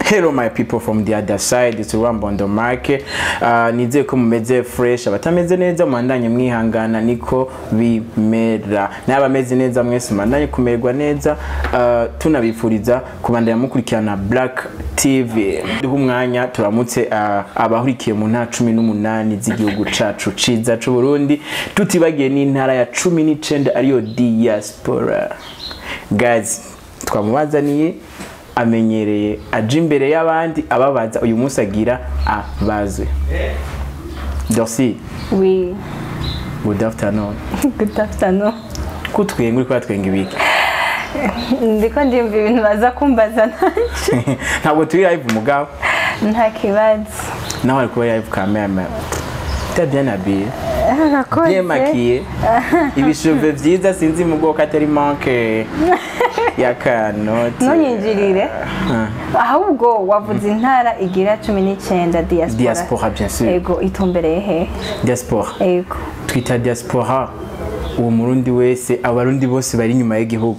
Hello my people from the other side it's Rwambondo Mark uh, nizeye ko mumeze fresh abatameze neza mwandanye mwihangana niko bimera n'abameze neza mwese mwandanye kumererwa neza uh, tunabifuriza kubandanya mukurikirana Black TV duha umwanya turamutse uh, abahurikiye mu ntara cumi n'umunani z'igihugu cacu ciza c'u Burundi tutibagiye n'intara ya cumi n'icenda ariyo diaspora guys twamubazaniye amenyereye aja imbere y'abandi ababaza uyu munsi agira abazwe dorsi Oui, good afternoon good afternoon. kutwenga uri kuratwenga ibiki Ndiko ndimva ibintu baza kumbaza nanje. ntabwo turi live umugabo Nta kibazo. nawe ari kuba live cameraman t'as bien habillé Urakoze. bien maquillé ibishove vyiza sinzi mu bwoko atari manque ya kanoti Ntunyinjirire. Ah, Ahubwo wavuze intara igira cumi n'icyenda diaspora. diaspora bien sûr Ego itumbereye he? diaspora Ego. twita diaspora uwo murundi wese abarundi bose bari inyuma y'igihugu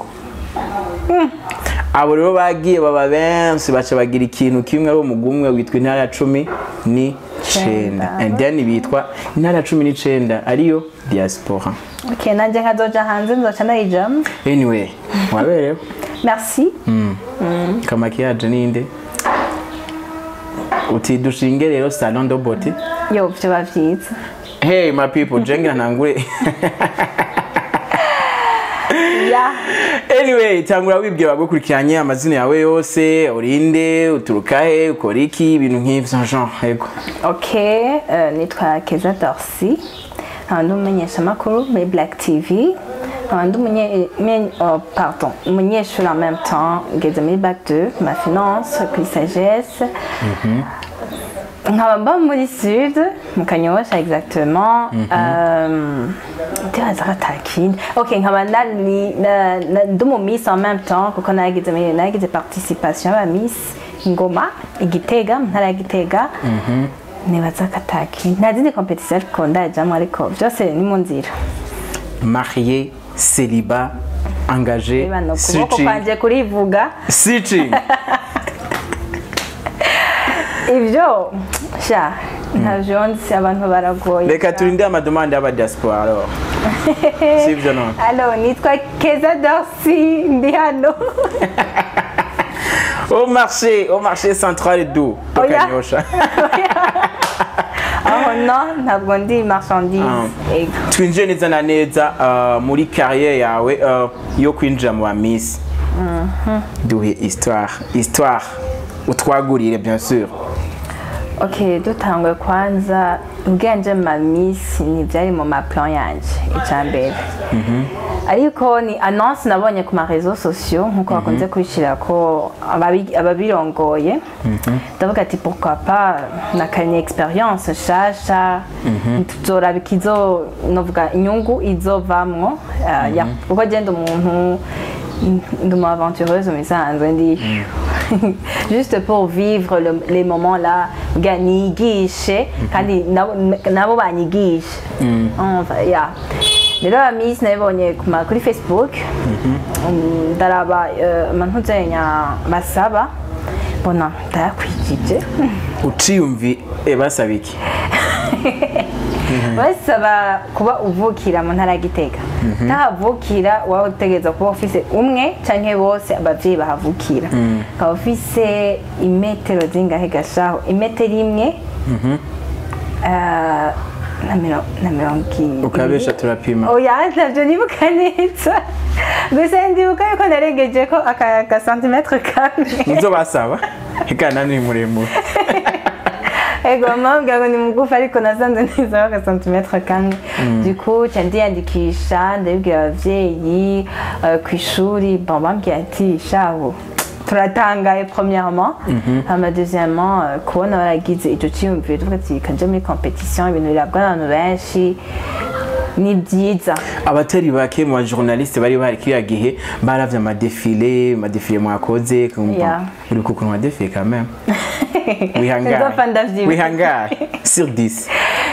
abo rero bagiye baba benshi baca bagira ikintu kimwe ari umugwi umwe witwa intara ya cumi n'icenda Cenda. and then bitwa intara ya cumi n'icenda ariyo diaspora Okay, nanje nkazoja hanze nzoca nayijamo. anyway waberewe Merci. kamakiyaje ninde uti dushinge rero salon de beauty Yo, vyoba vyiza. hey my people jengira ntangure Ya. anyway tangura wibwira abagukurikiranye amazina yawe yose urinde uturuka he ukora iki ibintu nk'ivyo genre yego Okay, euh, nitwa Keza Dorsi. nkaba ndi umumenyeshamakuru muri Black TV. nkaba ndi umunye- men- oh, pardon, umunyeshuri en même temps ngeze muri bac 2 ma finance kuri sagesse nkaba mba muri sud mu kanyosha exactement Euh, ndibaza ko atakindi ok nkaba nari- na- na- ndi umu miss en même temps kuko nagize muri- nagize participation y'aba miss ngoma igitega mu ntara ya gitega nibaza ko atakindi nta zindi competition ariko ndajamo ariko byose ni mu nzira marié célibat engagé niba ni ukuboko switching kwanjye kurivuga switching ibyo sha ntabyo nzi abantu baragoye reka turinde amademande y'abadiaspora alors sivyo none Alo, nitwa Keza Dorsi ndi hano au marché au marché central du Oya. tukanyosha aho no ntabwo ndi marchandise Ego. twinjiye neza na neza uh, muri carrière yawe uh, yo kwinjira mu bamisi duhe histoire histoire utwagurire bien sûr ok dutangwe kwanza ubwenge mamisi ntibyari mu maplan yanjye icya mbere ariko ni annonce nabonye ku marezo sosiyo nk'uko bakunze kubishyira ko ababi- ababirongoye ndavuga ati pourquoi pas nakanye experience nshasha tuzoraba ikizo novuga inyungu izovamwo Ah, ya- kuko genda umuntu ndi umu aventureuse mu bisanzwe ndi juste pour vivre le- les moments là kugira niyigishe kandi nabo nabo banyigishe Umva, ya rero abamisi nabibonye ku ma- kuri facebook Um, ndaraba eh, amantu nzenya basaba mbona ndayakwijije uciyumvi eh, basaba iki basaba kuba uvukira mu ntara ya gitega ntahavukira waba utegereza kuba ufise umwe canke bose abavyeyi bahavukira ukaba ufise imetero zingahe gashaho imetero imwe eh, na miro- na mirongo ibiri ukabesha turapima oya ntabyo nibuka neza gusa ndibuka yuko naregeje ko aka gasantimetre kamwe nizo basaba ikana ni muremure ego mpamvu ngo ni mugufi ariko nasanze neza aga santimetre kamwe du coup ca ndiyandikisha ndabibwira abavyeyi eh, ku ishuri bon bambwiye ati shaho turatangaye premièrement hama deuxièmement eh, kubona baragize ico ciyumviro tuvuga ati kaja muri competition ibintu birabwa n'abantu benshi ni byiza abatari bake mu bajournaliste bari bahari kiriya gihe baravye amadefile amadefile mwakoze kumva Yeah. uri kukuntu wadefile quand même wihangare Nzopfa ndavyibuka. wihangare sur 10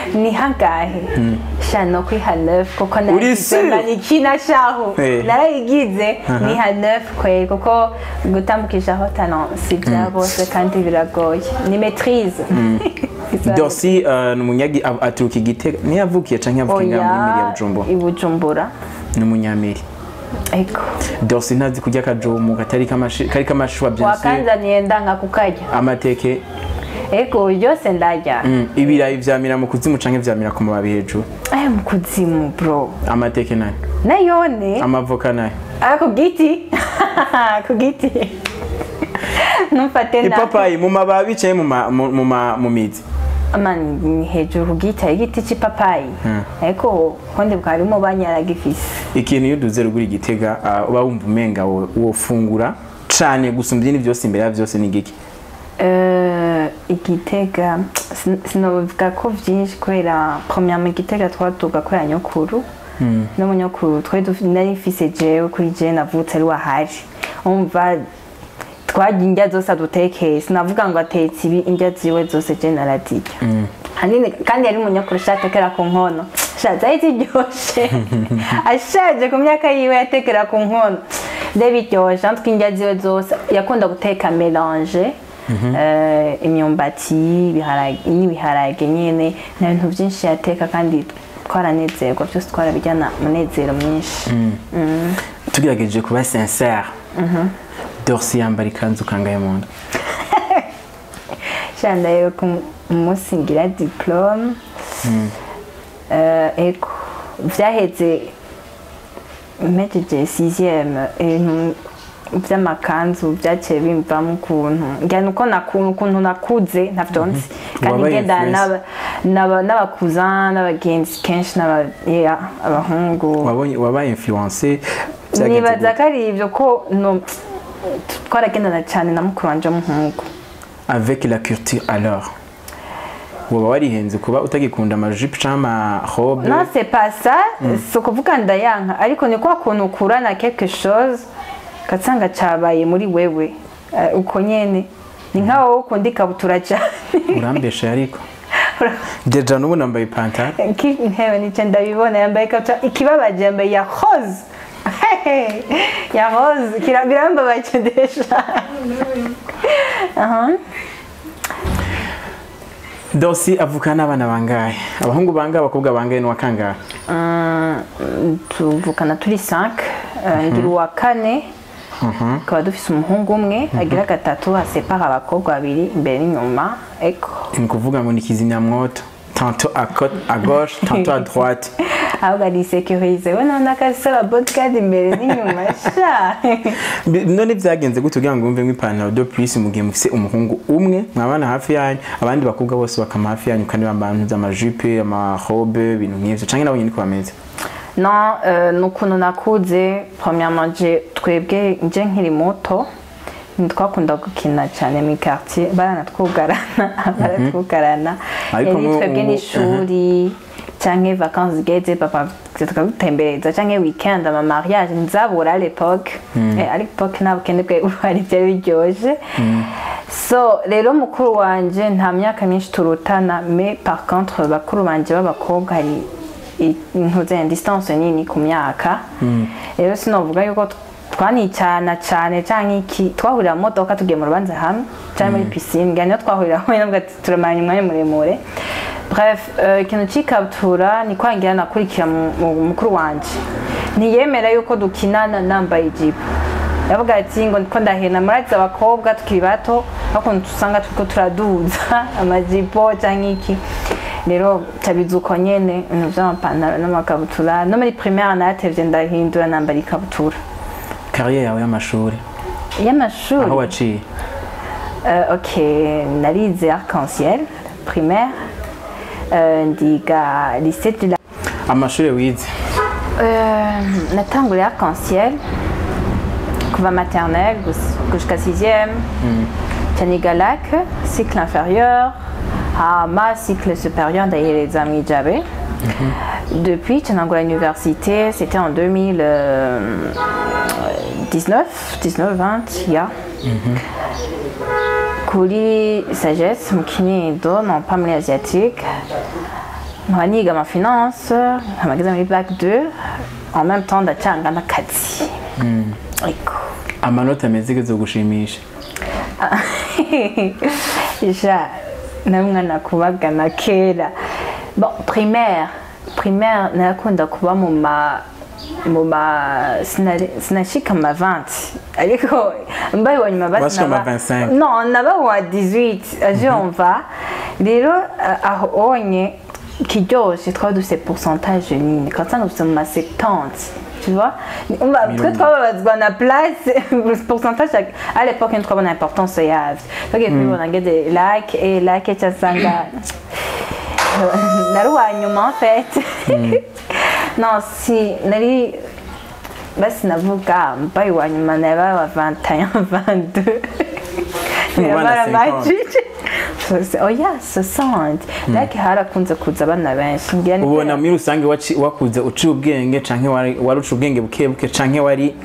ni hangahe sha no kwiha 9 kuko Uri naragize sûr? manikina shaho Eh. narayigize niha 9 kweli kuko gutambukishaho talent si bya bose kandi biragoye ni maîtrise Dorsi uh, ni umunyagi av- aturuka igitega niyo yavukiye canke yavukiye ngaha muri miri ya Bujumbura i Bujumbura ni umunyamiri ego Dorsi ntazi kurya akajumu katari kamashi kari kamashwa bien sûr wakanzaniye ndanga kukarya amateke ego byose ndarya mm, ibirayi vyamira mu kuzimu canke vyamira ku mababi hejuru aya mu kuzimu bro amateke nayo nayone amavoka nayo Ah, ku giti ku giti ntumfate na ipapayi mu mababi canke mu ma- mu- mu ma- mu mizi mani ni hejuru ku giti hari igiti cy'ipapayi ariko kundi bwarimo banyaragifise ikintu iyo uduze rugura igitega uh, uba wumva umenga wo- wofungura cane gusumba ibindi vyose imbere ya vyose ni giki Eh, igitega sin- sinovuga ko byinshi kubera premièrement igitega twatuga kubera nyokuru no mu nyokuru twari dufi- nari mfise jewe kuri jewe navutse ari wahari umva twarya indya zose adutekeye sinavuga ngo atetse ibi indya ziwe zose je narazirya hanini kandi yari umunyakuru atekera ku nkono sha zari ziryoshe ashaje ku myaka yiwe yatekera ku nkono rero biryoshe natwe indya ziwe zose yakunda guteka melange eh, imyumbati ibiharage n'ibiharage nyene nta bintu byinshi yateka kandi twaranezerwa byose twarabijyana munezero mwinshi tugerageje kuba sincere Dorsi yambara ikanzu kangahe mu nda shanda rero ku munsi ngira diplome Eh, eko vyaheze mpejeje sixième ibintu vy'amakanzu vyaciye bimvamo ukuntu ngira nuko nakuntu ukuntu nakuze ntavyonzi kandi Wabaye ngendana influence. n'aba- n'aba- n'abakuzan n'abagenzi kenshi n'aba- yeah, abahungu wabonye wabaye influence vyagenze nibaza gute? ko ari ivyo ko no twaragendana cane na mukuru wanje w'umuhungu avec la culture alors woba warihenze kuba utagikunda amajipo canke amarobe non c'est pas ça si ukuvuga ndayanka ariko ni kwa kuntu ukurana quelque chose ugasanga cabaye muri wewe Eh, uko nyene ni nka wowe ukunda ikabutura cane urambesha ariko deja n'ubu nambaye ipantaro Ki- ntewe nico ndabibona yambaye ikabutura ikibabaje yambaye ya rose Hehe, ya rose kira- birambabaje deja Aha. dosi avukana n'abana bangahe abahungu bangahe abakobwa bangahe n'uwa kangahe Mm, tuvukana turi 5 ngira uwa kane tukaba dufise umuhungu umwe agira gatatu asepara abakobwa babiri imbere n'inyuma eko ni ukuvuga ngo ni kizimyamwoto tanto à côte à gauche tanto à droite ahubwo arisekurize we none akasaba bodyguard imbere n'inyuma sha Bi- none vyagenze gute kugira ngo wumve nk'ipantaro de plus mu gihe mufise umuhungu umwe mwabana hafi yanyu abandi bakobwa bose bakama hafi yanyu kandi bambara amajipe amarobe ibintu nk'ivyo canke nabo nyene niko bameze non euh, ni ukuntu nakuze premièrement je twebwe nje nkiri muto twakunda gukina cyane mu quartier baranatwugarana baratwugarana Ariko yari mu- twebwe mu- n'ishuri canke vacances zigeze papa tukagutembereza canke weekend ama mariage ntizabura à l'époque Eh, à l'époque nta bukene bwe buhari byari biryoje so rero mukuru wanje nta myaka myinshi turutana mais par contre bakuru banje b'abakobwa hari intuze distance nini ku myaka rero sinovuga yuko t- twanicana cyane canke iki twahurira mu modoka tugiye mu rubanza hamwe cyangwa muri piscine ngira niyo twahurira hamwe nabwo ati turamanya umwanya muremure bref eh, ikintu c'ikabutura ni kwangira nakurikira mu- mu- mukuru wanje ntiyemera yuko dukinana nambaye ijipo yavuga ati ngo ndiko ndahena murazi abakobwa tukiri bato bakuntu usanga turiko turaduza amajipo canke iki rero cabiza uko nyene ibintu vy'amapantaro n'amakabutura no muri primaire natevye ndahindura nambara ikabutura carrière yawe y'amashuri y'amashuri aho waciye Euh, ok narize arc-en-ciel primaire euh, ndiga lycée de la amashuri wize Euh, natanguriye arc-en-ciel kuva maternelle gus- jusqu'à sixième caniga lac cycle inférieur hama cycle supérieur ndahereza mwijabe depuis canangura université c'était en 2019 19 20 ya kuri sagesse mu kinindo non pas muri asiatique nkaba niga amafinance nkaba ngeze muri bac 2 en même temps ndacanga n'akazi ariko amanota meza igeze gushimisha ja namwe nakubagana kera bon primaire primaire narakunda kuba mu ma mu ma sinari- sinashika ma 20 ariko mbaye wa nyuma basi Washika ma naba- 25. non naba wa 18 aje umva rero eh, aho onye kiryoshe twaba dufite pourcentage nini ugasanga dufite mu ma 70 tu vois Umva, twe twababazwa na place pourcentage à l'époque ntitwabona importance yavyo twagiye kubibona ngeze like et like cyasanga nari uwa nyuma en fait non si nari basi navuga mbaye uwa nyuma naba wa 21 22 Bana 50. oya 60 like harakunze kuza abana benshi ngira ni ubona muri rusange waci- wakuze uciye ubwenge canke wari wari uciye ubwenge buke buke canke wari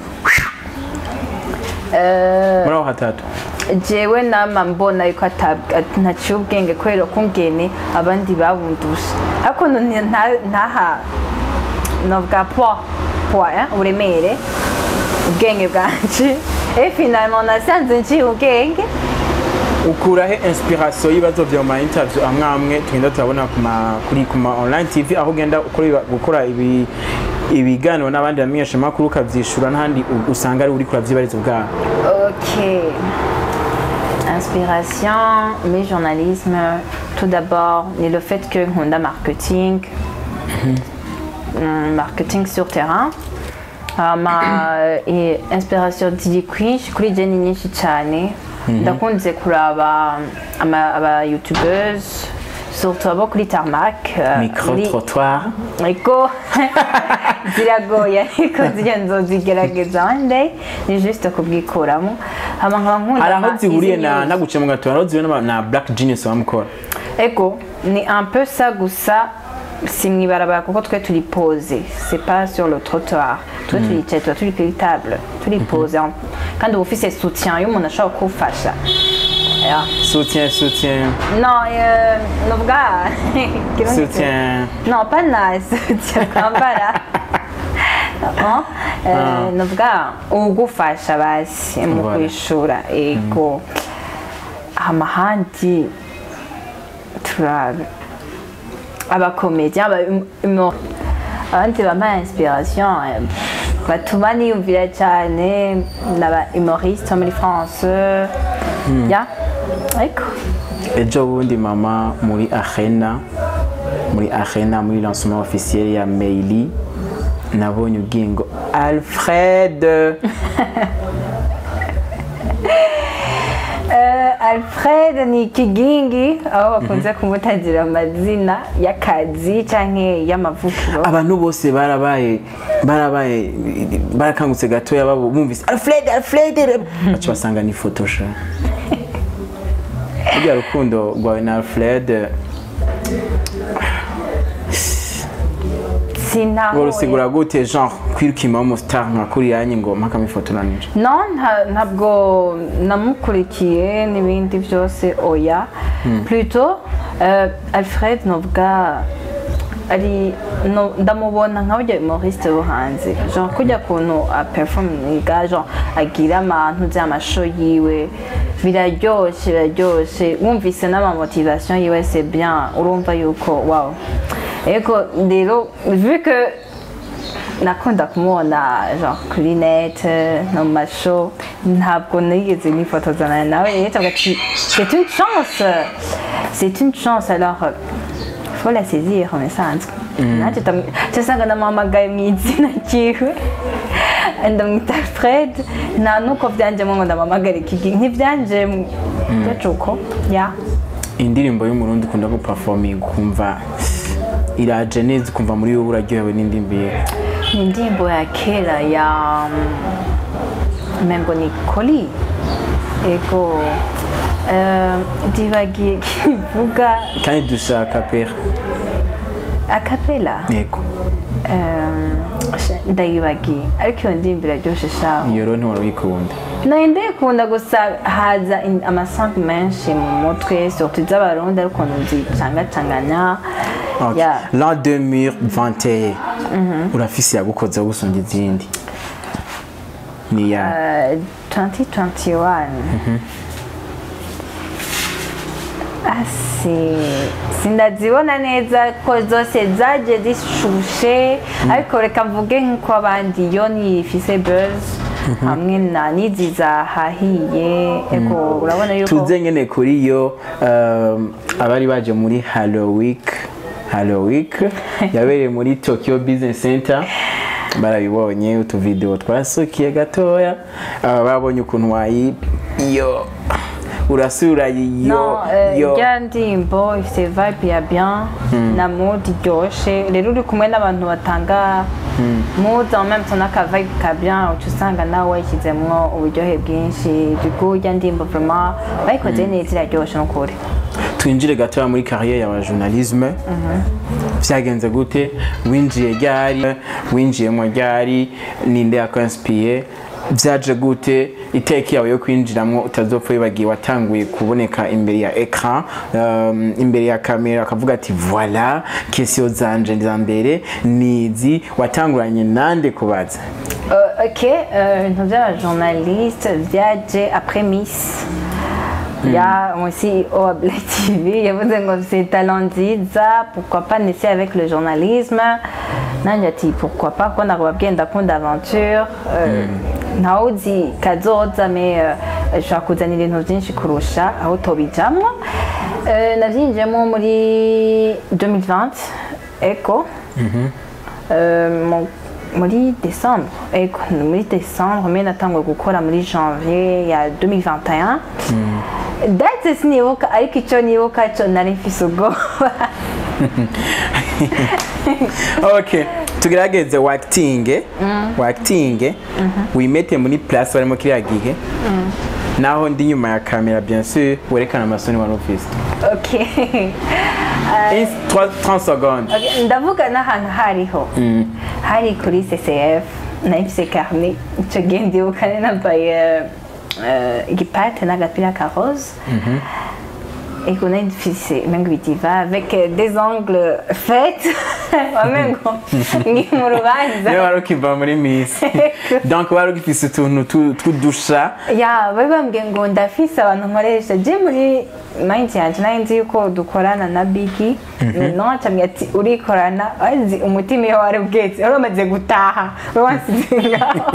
muri aho hatatu jewe nama mbona yuko atab- at- ntaciye ubwenge kubera ko ngene abandi babundusha ariko none nta- ntaha novuga poa poa eh, uburemere ubwenge bwanje et finalement nasanze nciye ubwenge ukurahe inspiration y'ibibazo vya ma interview amwe amwe tugenda turabona ku ma kuri ku ma online tv aho ugenda ukora iba- gukora ibi ibiganiro n'abandi bamenyesha makuru ukavyishura n'ahandi u- usanga ari uri kuravyibariza ubwawe Ok. Inspiration, mais journalisme, tout d'abord, et le fait que Honda marketing, hum, marketing sur terrain. ama eh, inspiration ziri kwinshi kuri je ni nyinshi cyane ndakunze kuraba ama- aba youtubers surtout abo kuri tarmac eh, micro muri- trottoir ariko ziragoye ariko ziriya nzozigerageza one day ni juste kubwikuramo hama nkaba nkunda hari aho ama- zihuriye izi na news. naguciye mu gatora aho zihuriye n'aba- na black genius bamukora ego ni un peu ça gusa si mwibarabara kuko twe turi pose c'est pas sur le trottoir twe turicaye tuba turi kuri table turi pose kandi uba ufise soutien y'umuntu ashobora kugufasha Yeah. soutien soutien non euh, novuga Kirundi soutien Non, pas na soutien kwambara No, eh, novuga ugufasha basi mu Voilà. kwishura ego hama handi turabe abakomedi aba humo- abandi bampa inspiration eh, batuma niyumvira cyane n'aba humoriste muri france ya ariko ejo bundi mama muri arena muri arena muri lancement officiel ya maili nabonye ubwingo alfred Eh, Alfred ni ikigingi aho bakunze kumutagira amazina y'akazi canke y'amavukiro abantu bose barabaye barabaye barakangutse gatoya babo bumvise alfred alfred baca basanga ni photosha burya rukundo rwawe na alfred sintahuye ngo rusigura gute genre kwirukima umustar nka kuriyanye ngo mpaka mifotoranije no nta- ntabwo namukurikiye n'ibindi byose oya plutôt eh, alfred novuga ari no, ndamubona nka burya humoriste wo hanze genre kujya kuntu aperforminga genre agira amantu by'amasho yiwe biraryoshe biraryoshe wumvise n'amamotivation yiwe c'est bien urumva yuko wow ego rero vu que nakunda kumubona genre kuri net no mu masho ntabwo nigeze nifotozana nawe rero tuvuga ati c'est une chance c'est une chance alors euh, faut la saisir bisanzwe nanjye cyasanga namuhamagaye mu izina ryiwe ndamwita fred nta nuko byanjemo ngo ndamuhamagare kigi ntibyanjemo byacu uko ya indirimbo y'umurundi ukunda guperforminga ukumva iraje neza ukumva muri wowe uraryohewe n'indirimbo ye ni indirimbo ya kera ya mengo ni koli ego eh, ndibagiye kivuga kandi dushaka pera akapela yego eh, ndayibagiye ariko iyo ndirimbo iraryoshe shaho iyo rero ntiwari uyikunda nayo ndayikunda gusa haza in- amasambu menshi mu mutwe surtout iz'abarundi ariko ukuntu zicangacanganya Okay. Yeah. l'an 2021 urafise yagukozeho gusumba izindi ni ya Uh, 2021 asi sindazibona neza ko zose zaje zishushe ariko reka mvuge nk'uko abandi yo nifise buzz hamwe na n'izi zahahiye ego urabona yuko tuze nyene kuri yo um, abari baje muri Hello Week Hello Week yabereye muri Tokyo Business Center barabibonye utuvideo twasukiye gatoya aba babonye ukuntu wayi yo urasura yo No, euh, yo irya ndirimbo ifite vibe ya bien na mood iryoshe rero uri kumwe n'abantu batanga mood en même temps n'aka vibe ka bien uca usanga nawe wayishyizemwo uburyohe bwinshi dugu irya ndirimbo vraiment bayikoze neza iraryoshe n'ukuri twinjire gatoya muri carrière ya journalisme vyagenze gute winjiye ryari winjiyemo ryari ninde yakwanspiye vyaje gute iteki yawe yo kwinjiramwo utazopfa wibagiye watanguye kuboneka imbere ya ecran um, imbere ya kamera akavuga ati voilà question zanje za mbere nizi watanguranye nande kubaza Euh, ok euh, ibintu by'abajournaliste byaje après miss ya aussi au Black TV yavuze ngo c'est talent nziza pourquoi pas nese avec le journalisme nanjye ati pourquoi pas kuko nakubabwiye ndakunda aventure euh, ntawe uzi kazoza me euh, ushobora kuzanira ibintu byinshi kurusha aho tobijamwo euh, nabyinjiyemo muri 2020 eko Euh, mon- muri décembre ego ni muri décembre mais natangwe gukora muri janvier ya 2021 date sinibuka ariko icyo nibuka cyo nari mfise ubwoba okay tugerageze wakitinge wakitinge wimete muri place barimo kiriya gihe naho ndi nyuma ya kamera bien sûr werekana amasoni wari ufise ok In 30 secondes Ok, ndavuga n'ahantu hariho hari kuri ccf nari mfise carnet icyo gihe ndibuka nari nambaye euh, igipate n'agapira ka rose et qu'on a une fille mengo bitiva avec euh, des ongles faits wamengo ngi mu niyo rubanza wari ukiva muri miss donc wari ugifise utuntu tu- tw'udusha ya bari bambwiye ngo ndafise abantu nkoresha je muri mind yanje nari nzi yuko dukorana na bigi no acambwira ati urikorana azi umutima iyo wari bwetse wari umaze gutaha wari wansize ngaho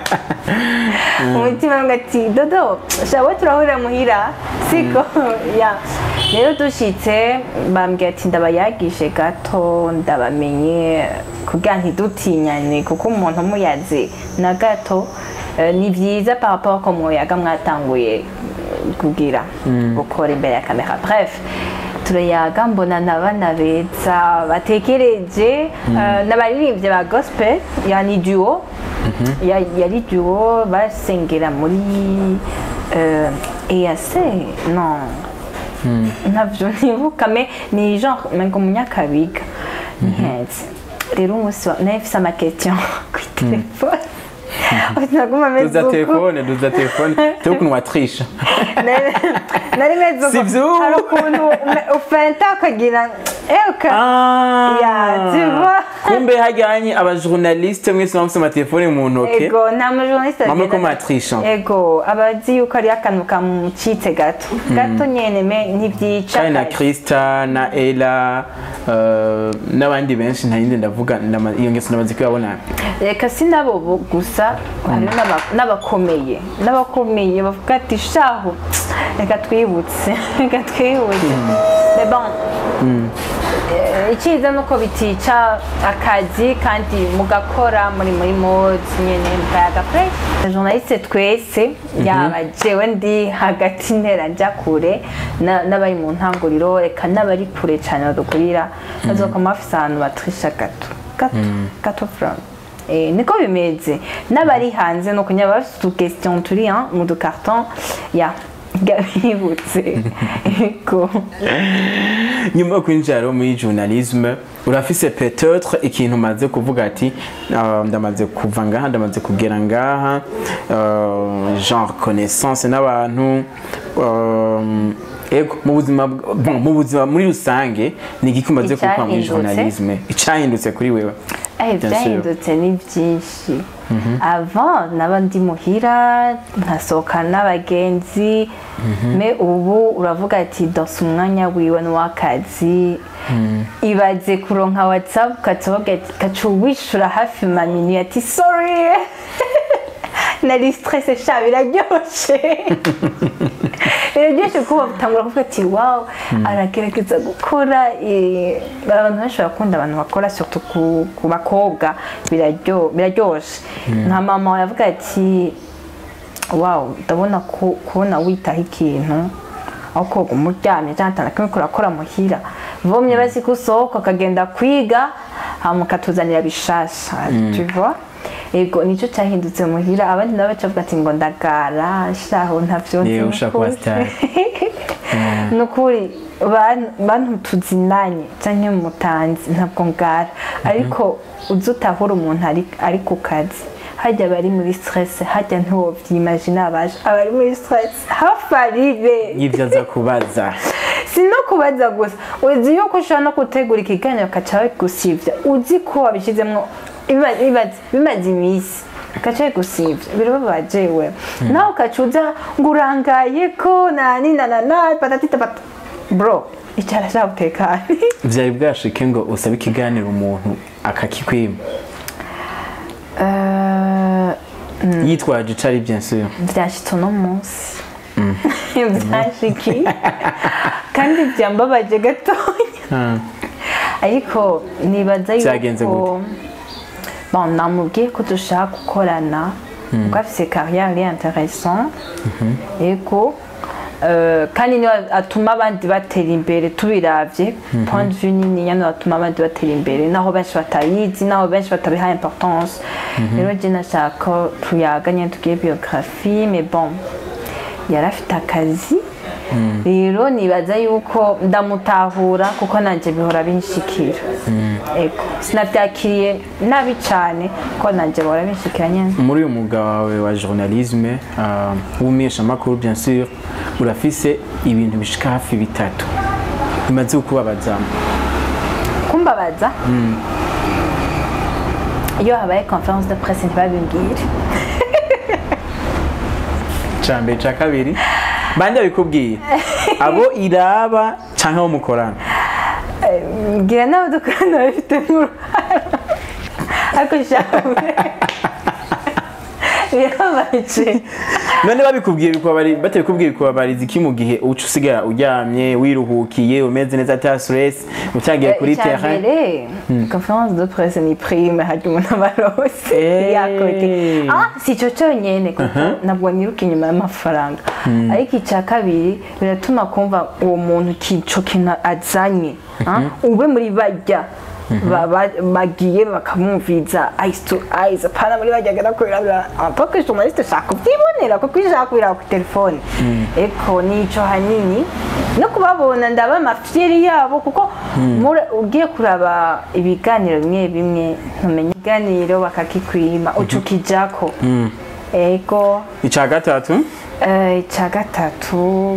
umutima wangu ati dodo shawe turahurira muhira siko ya rero dushitse bambwira ati ndabayagishe gato ndabamenye kugira ntidutinyane kuko umuntu umuyazi na gato eh, ni byiza par rapport ko muyaga mwatanguye eh, kugira gukora imbere ya kamera bref turayaga mbona n'abana beza batekereje eh, n'abaririmbyi ba gospel yani duo Ya- yari duo basengera muri euh, EAC non ntabyo ntibuka me ni genre mengo munyakabiga ntihenze rero umunsi wa nari mfise amakestion kuri telefone naguma meze duza uko telefone duza telefone tuko ukuntu watrisha Nari- nari meze uko Sivyo? hari ukuntu ume- ufenta ukagira eka Ya, tu vois. kumbe hajyanye abajournaliste mwese bamufise amatelefone mu ntoke ego nta mujournaliste Mama agenda- ko matrisha. ego abazi yuko ari akantu kamucitse gato gato nyene me ntibyica kandi na kare. krista na ela eh, n'abandi benshi ntayindi ndavuga ndama- iyo ngeso ndamaze kuyabona reka si nabo bo gusa hariho n'aba- n'abakomeye n'abakomeye bavuga ati shahu reka twibutse reka twibutse Mais bon eh, icyiza ni uko bitica akazi kandi mugakora muri muri mode nyine mukayaga fresh journaliste twese yaba jewe ndi hagati ntera njya kure na- n'abari mu ntanguriro reka n'abari kure cyane badukurira bazokoma bafise ahantu batrisha gato gato gato from Eh, niko bimeze n'abari hanze no kunyaba bafite utu turi hein, mu dukarton ya gabibutse ego nyuma yo kwinjira rero muri journalisme urafise peut-être ikintu umaze kuvuga ati "Ah, ndamaze kuva ngaha ndamaze kugera ngaha euh, genre connaissance n'abantu euh, ego mu buzima bw- bon, mu buzima muri rusange ni igiki umaze gukora muri Icyahindutse? journalisme icyahindutse kuri wewe Eh, Bien sûr. byahindutse ni byinshi avant naba ndi muhira nkasohoka n'abagenzi me ubu uravuga ati dose umwanya wiwe n'uw'akazi ibaze kuronka whatsapp ukaca ugaca wishura hafi mamini ati sorry nari stresse sha biraryoshe biraryoshe kuba utangura kuvuga ati wow aragerageza gukora eh, abantu benshi barakunda abantu bakora surtout ku, ku bakobwa biraryo- biraryoshe nka mama yavuga ati wow ndabona ku- kubona witaho ikintu aho koga umuryamye cyangwa atana kimwe kurakora muhira vomye bazi ko usohoka ukagenda kwiga hama ukatuzanira bishasha tu vois ego nicyo cyahindutse muhira abandi nabo baca bavuga ati ngo ndagara shaho ntavyo nzi Yewe ushaka kuba n'ukuri." star. ni ukuri ban- bantu tuzinanye cyangwa mutanzi ntabwo ngara ariko uzi utahura umuntu ari- ari ku kazi hajya abari muri stress hajya ntiwobyimagina abaje abari muri stress hafi aribe y'ibyo aza kubaza si no kubaza gusa uzi yuko ushobora no gutegura ikiganiro ukaca bagusivya uzi ko wabishyizemo biba- biba- bimaze iminsi ukaca bagusivya birababaje we nawe ukaca uza ngo urangaye ko nani nanana patatita pata bro icara sha utekane byari bwashike ngo usabe ikiganiro umuntu akakikwima Eh, yitwaje ico ari bien sûr byashitse uno munsi byashiki kandi byambabaje gatoya Ah, ariko nibaza Byagenze yuko bon namubwiye ko dushaka gukorana kuko afise carrière iri intéressant ego euh, kandi niwe atuma abandi batera imbere tubiravye point de vue niniya niwe atuma abandi batera imbere naho benshi batayizi naho benshi batabiha importance rero je nashaka ko tuyaga nyene tugire biographie mais bon yari afite akazi rero nibaza yuko ndamutahura kuko nanjye bihora binshikira ego sinabyakiriye nabi cyane kuko nanjye bihora binshikira nyine muri uyu mwuga wawe wa journalisme ah, w'umumenyeshamakuru bien sûr urafise ibintu bishika hafi bitatu bimaze kukubabaza kumbabaza iyo habaye conference de presse ntibabimbwire ca mbere ca kabiri bande babikubwiye abo iraba canke abo mukorana mbwira n'abo dukorana babifitemo uruhara ariko shawe birababaje none babikubwiye bikubabari batabikubwiye bikubabariza iki mu gihe uca usigara uryamye wiruhukiye umeze neza ata stress utagiye kuri icya terrain mbere conference de presse ni prime harya umuntu aba arose Eh. yakote ah si icyo cyonyine kuko ntabwo niruka inyuma y'amafaranga ariko icya kabiri biratuma kumva uwo muntu ico kintu azanye ah, ube muri bajya ba- ba- bagiye bakamwumviza eyes to eyes apana muri bajya agana kubirabira ampaka journaliste ushaka kubyibonera kuko iyo ushaka kubiraba ku telefone eko nico hanini no kubabona ndaba amafyeri yabo kuko mura- ugiye kuraba ibiganiro bimwe bimwe ntumenya ikiganiro bakakikwima uca ukijako ego ica gatatu Eh, icya gatatu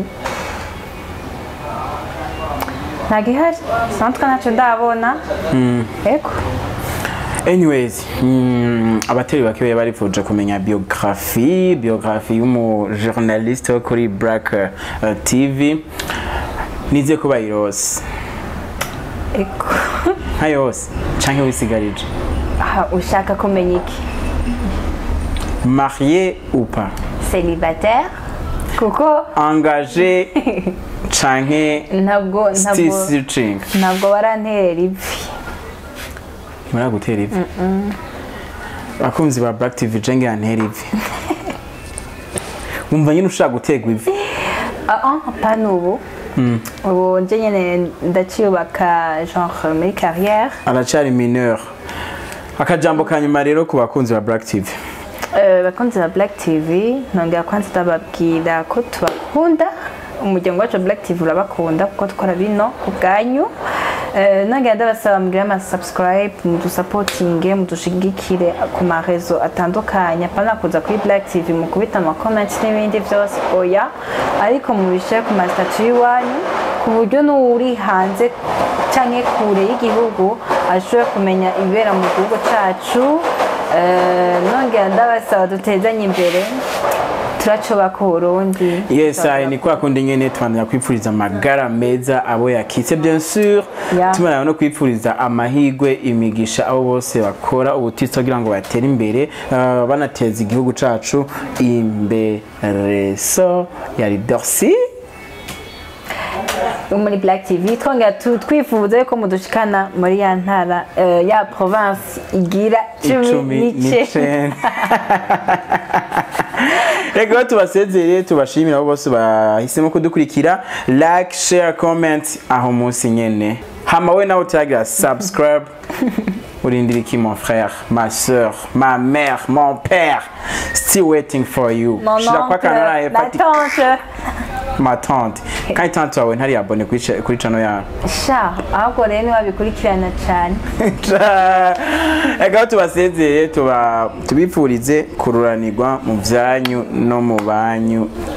nta gihari sanzwe ntacyo ndabona ego anyways mm, abatari bake barifuje kumenya biographie biographie y'umujournaliste wo kuri black uh, tv nize ko bayirose ego nka yose canke wisigarije aha ushaka kumenya iki marié ou pas célibataire kuko engagé canke ntabwo still ntabwo searching ntabwo baranterera ivi muragutera ivi abakunzi ba black tv jenge yantera ivi wumva nyine ushaka guterwa ivi ah ah apana ubu ubu nje nyine ndaciyubaka genre muri carrière aracari mineur akajambo ka nyuma rero ku bakunzi ba black tv Eh, bakunzi ba black tv nongera kwanza ndababwira ko tubakunda umuryango wacu wa black tv urabakunda kuko dukora bino ku bwanyu Eh, nongera ndabasaba mugire ama subscribe mudusapotinge mudushigikire ku marezo atandukanye apana kuza kuri black tv mukubita ama comment n'ibindi vyose oya ariko mubishire ku masitatu y'iwanyu ku buryo n'uwuri hanze canke kure y'igihugu ashobore kumenya ibibera mu gihugu cacu Eh, nongera ndabasaba dutezanye imbere turacubaka uburundi yes ahe ni kwa kundi nyene tubandanya kwipfuriza amagara meza abo yakitse bien sûr Yeah. tubandanya no kwipfuriza amahigwe imigisha abo bose bakora ubutitsa kugira ngo batere imbere uh, banateza igihugu cacu imbere so yari Dorcy muri black tv twongera tu- twifuza yuko mudushikana muri ya ntara eh, ya province igira cumi icumi n'ice n'icenda reka tubasezere tubashimira abo bose bahisemo kudukurikira like share comment aho munsi nyene hama we nawe utaragira subscribe urindira iki mon frère ma soeur ma mère mon père still waiting for you mon shira kwa oncle kanara la hepati tante ma tante kandi tante wawe ntari abone kuri cha- kuri channel yawe sha ahubwo rero ntiwabikurikirana cyane reka tubasezere tuba tubipfurize kururanirwa mu byanyu no mu banyu